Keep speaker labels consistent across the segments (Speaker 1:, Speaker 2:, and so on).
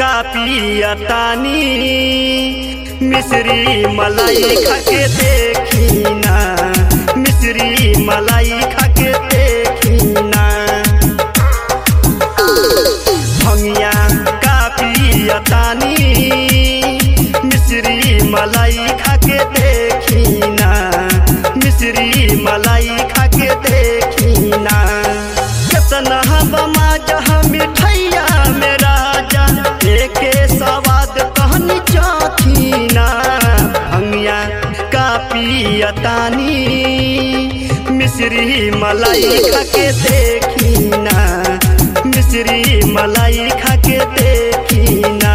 Speaker 1: का पियतानी मिश्री मलाई खाके देखी ना मिश्री मलाई खाके देखी ना भंगिया का पियतानी मिश्री मलाई खाके देखी ना मिश्री मलाई खाके देखी ना कितना बमा जहाँ मिठैया में राजा एके सवाद कहनी चाथी ना भंगिया का पियतानी मिश्री मलाई खाके देखी ना मिश्री मलाई खाके देखी ना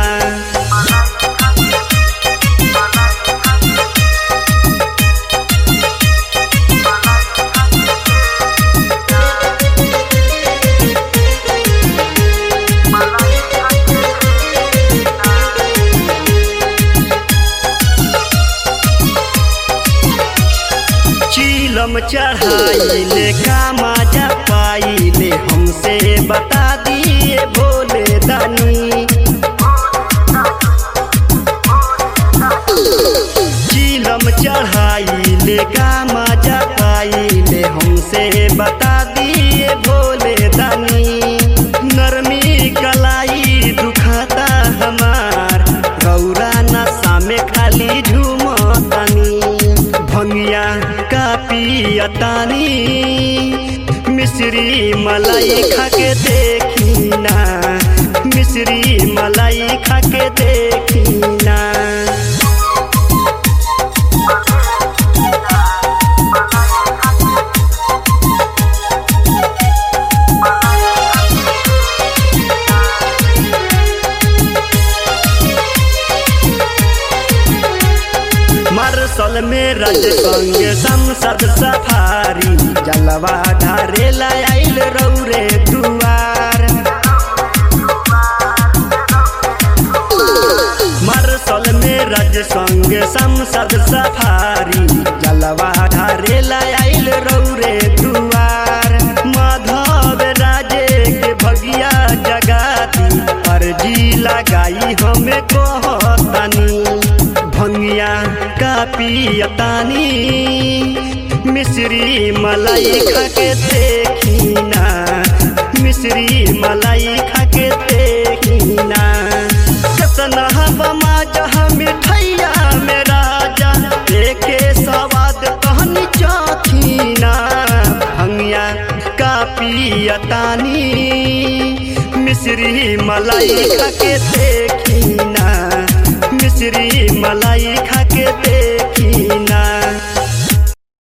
Speaker 1: चीलम चढ़ाइले का मजा पाइले हमसे बता दिए भोले दानी चीलम चढ़ाइले का मजा पाइले हमसे बता दिए भोले दानी नरमी कलाई दुखाता हमार गौरा नशा में खाली झूमतानी भंगिया का पियतानी मिश्री मलाई खाके देखी ना मिश्री मलाई खाके देखी ना मार्शल में रज संग संसद सफारी जलवा ढारे आइल रौरे दुआर मार्शल में रज संग संसद सफारी जलवा ढारे आइल रौरे दुआर माधव राजे के भगिया जगाती अर्जी लगाई हमें कहतानी भंगिया का पियतानी मिश्री मलाई खाके देखी ना मिश्री मलाई खाके देखी ना कितना बमा जहाँ मिठैया में राजा एके सवाद कहनी चाथी ना भंगिया का पियतानी मिश्री मलाई खाके देखी ना मिश्री मलाई